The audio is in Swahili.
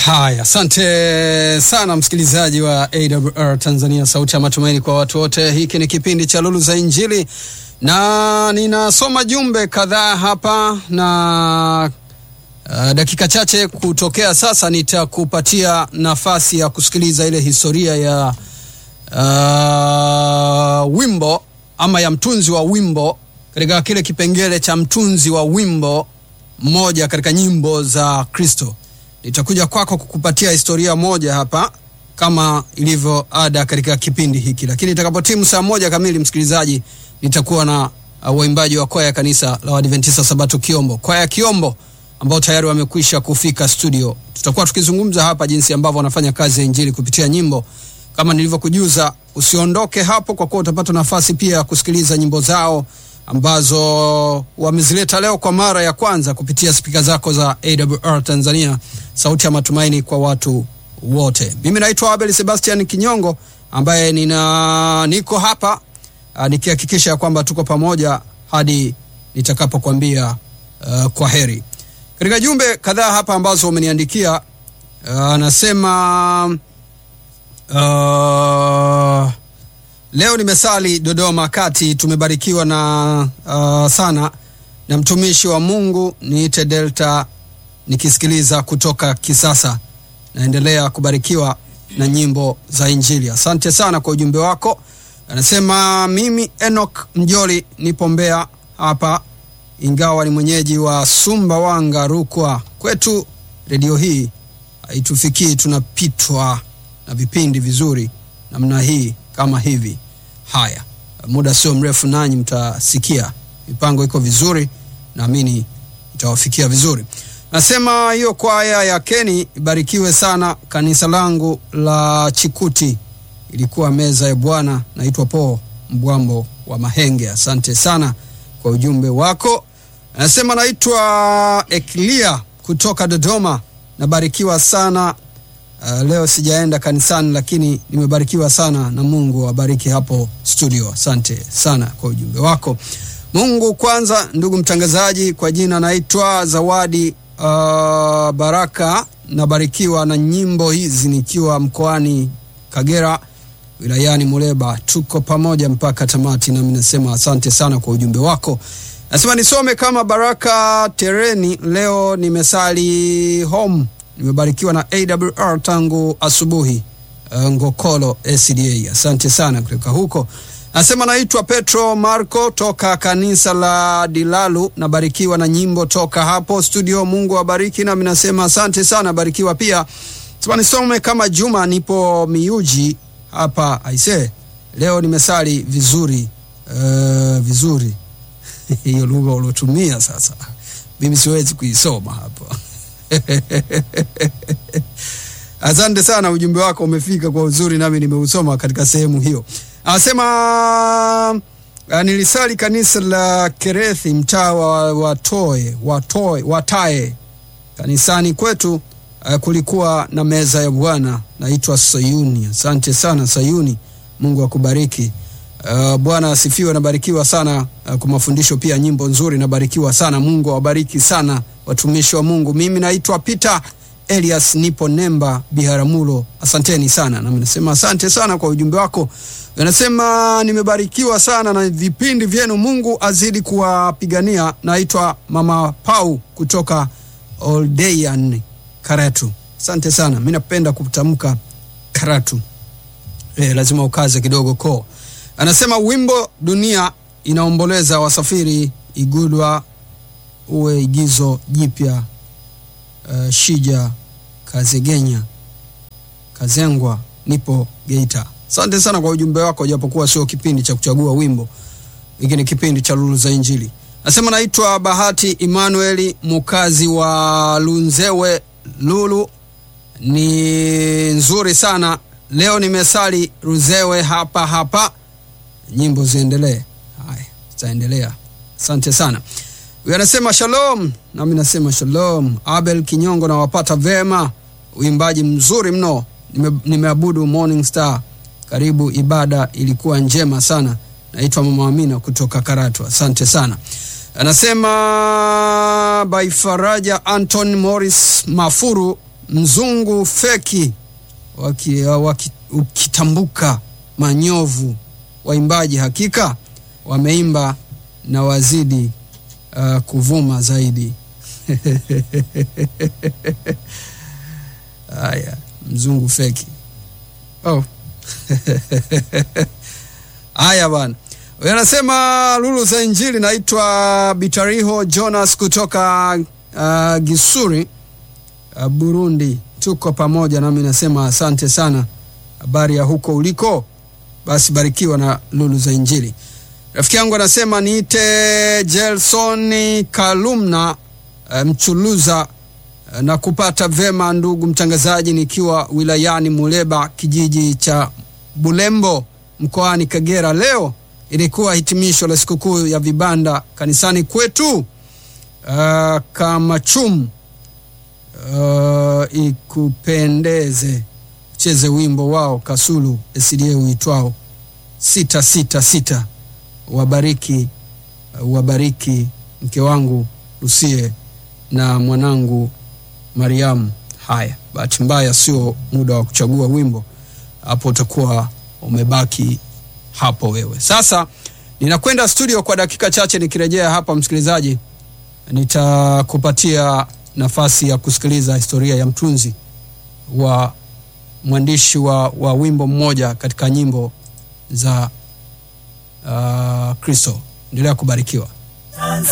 Haya, asante sana msikilizaji wa AWR Tanzania, sauti ya matumaini kwa watu wote. Hiki ni kipindi cha Lulu za Injili na ninasoma jumbe kadhaa hapa na uh, dakika chache kutokea sasa nitakupatia nafasi ya kusikiliza ile historia ya uh, wimbo ama ya mtunzi wa wimbo katika kile kipengele cha mtunzi wa wimbo mmoja katika nyimbo za Kristo. Nitakuja kwako kukupatia historia moja hapa kama ilivyo ada katika kipindi hiki, lakini itakapotimu saa moja kamili, msikilizaji, nitakuwa na uh, waimbaji wa kwaya ya kanisa la Waadventista Sabato Kiombo, kwaya Kiombo ambao tayari wamekwisha kufika studio. Tutakuwa tukizungumza hapa jinsi ambavyo wanafanya kazi ya injili kupitia nyimbo. Kama nilivyokujuza, usiondoke hapo, kwa kuwa utapata nafasi pia ya kusikiliza nyimbo zao ambazo wamezileta leo kwa mara ya kwanza kupitia spika zako za AWR Tanzania, sauti ya matumaini kwa watu wote. Mimi naitwa Abel Sebastian Kinyongo ambaye nina niko hapa nikihakikisha kwamba tuko pamoja hadi nitakapokwambia uh, kwa heri. Katika jumbe kadhaa hapa ambazo umeniandikia anasema uh, uh, Leo nimesali Dodoma kati, tumebarikiwa na uh, sana na mtumishi wa Mungu niite Delta, nikisikiliza kutoka Kisasa. Naendelea kubarikiwa na nyimbo za Injili. Asante sana kwa ujumbe wako. Anasema mimi Enoch Mjoli nipo Mbeya hapa, ingawa ni mwenyeji wa Sumbawanga, Rukwa. Kwetu redio hii haitufikii, tunapitwa na vipindi vizuri namna hii kama hivi. Haya, muda sio mrefu nanyi mtasikia mipango iko vizuri, naamini itawafikia vizuri. Nasema hiyo kwaya ya Keni ibarikiwe sana. Kanisa langu la Chikuti ilikuwa meza ya Bwana. Naitwa Po Mbwambo wa Mahenge. Asante sana kwa ujumbe wako. Anasema naitwa Eklia kutoka Dodoma, nabarikiwa sana. Uh, leo sijaenda kanisani lakini nimebarikiwa sana na Mungu awabariki hapo studio. Asante sana kwa ujumbe wako. Mungu kwanza, ndugu mtangazaji, kwa jina naitwa Zawadi uh, Baraka, nabarikiwa na nyimbo hizi nikiwa mkoani Kagera wilayani Muleba. Tuko pamoja mpaka tamati, nami nasema asante sana kwa ujumbe wako. Nasema nisome kama Baraka Tereni, leo nimesali home nimebarikiwa na AWR tangu asubuhi. Uh, Ngokolo SDA, asante sana kutoka huko. Nasema naitwa Petro Marco toka kanisa la Dilalu, nabarikiwa na nyimbo toka hapo studio. Mungu awabariki, nami nasema asante sana, barikiwa pia. Sema nisome kama Juma, nipo Miuji hapa aise, leo nimesali vizuri. Uh, vizuri hiyo lugha uliotumia sasa, mimi siwezi kuisoma hapo Asante sana, ujumbe wako umefika kwa uzuri, nami nimeusoma katika sehemu hiyo. Anasema nilisali kanisa la Kerethi, mtaa wa Watoe, Watoe, Watae. Kanisani kwetu uh, kulikuwa na meza ya Bwana, naitwa Sayuni. Asante sana Sayuni, Mungu akubariki. Uh, Bwana asifiwe. Nabarikiwa sana uh, kwa mafundisho pia, nyimbo nzuri, nabarikiwa sana. Mungu awabariki sana watumishi wa Mungu. Mimi naitwa Peter Elias, nipo Nemba Biharamulo. Asanteni sana, nami nasema asante sana kwa ujumbe wako. Anasema nimebarikiwa sana na vipindi vyenu, Mungu azidi kuwapigania. Naitwa Mama Pau kutoka Oldeyan, Karatu. Asante sana, mi napenda kutamka Karatu. E, lazima ukaze kidogo ko. Anasema wimbo dunia inaomboleza wasafiri igudwa uwe igizo jipya. Uh, Shija Kazegenya Kazengwa, nipo Geita. Asante sana kwa ujumbe wako, japokuwa sio kipindi cha kuchagua wimbo, hiki ni kipindi cha Lulu za Injili. Nasema naitwa Bahati Emmanuel, mukazi wa Lunzewe. Lulu ni nzuri sana leo, nimesali Ruzewe hapa hapa. Nyimbo ziendelee. Haya, zitaendelea. Asante sana. Huyu anasema shalom, nami nasema shalom. Abel Kinyongo, nawapata vema, uimbaji mzuri mno. Nime, nimeabudu Morning Star, karibu, ibada ilikuwa njema sana. Naitwa Mama Amina kutoka Karatu, asante sana. Anasema by Faraja Anton Morris Mafuru mzungu feki waki, waki, ukitambuka manyovu waimbaji hakika wameimba na wazidi uh, kuvuma zaidi haya mzungu feki oh. haya bwana Huyu anasema lulu za injili naitwa bitariho jonas kutoka uh, gisuri uh, burundi tuko pamoja nami nasema asante sana habari ya huko uliko basi barikiwa na lulu za injili rafiki yangu anasema niite jelsoni kalumna uh, mchuluza uh, na kupata vema ndugu mtangazaji nikiwa wilayani muleba kijiji cha bulembo mkoani kagera leo ilikuwa hitimisho la sikukuu ya vibanda kanisani kwetu uh, kamachum uh, ikupendeze cheze wimbo wao kasulu sda uitwao sita sita sita wabariki uh, wabariki mke wangu lusie na mwanangu mariamu haya bahati mbaya sio muda wa kuchagua wimbo hapo utakuwa umebaki hapo wewe sasa ninakwenda studio kwa dakika chache nikirejea hapa msikilizaji nitakupatia nafasi ya kusikiliza historia ya mtunzi wa mwandishi wa, wa wimbo mmoja katika nyimbo za uh, kristo endelea kubarikiwa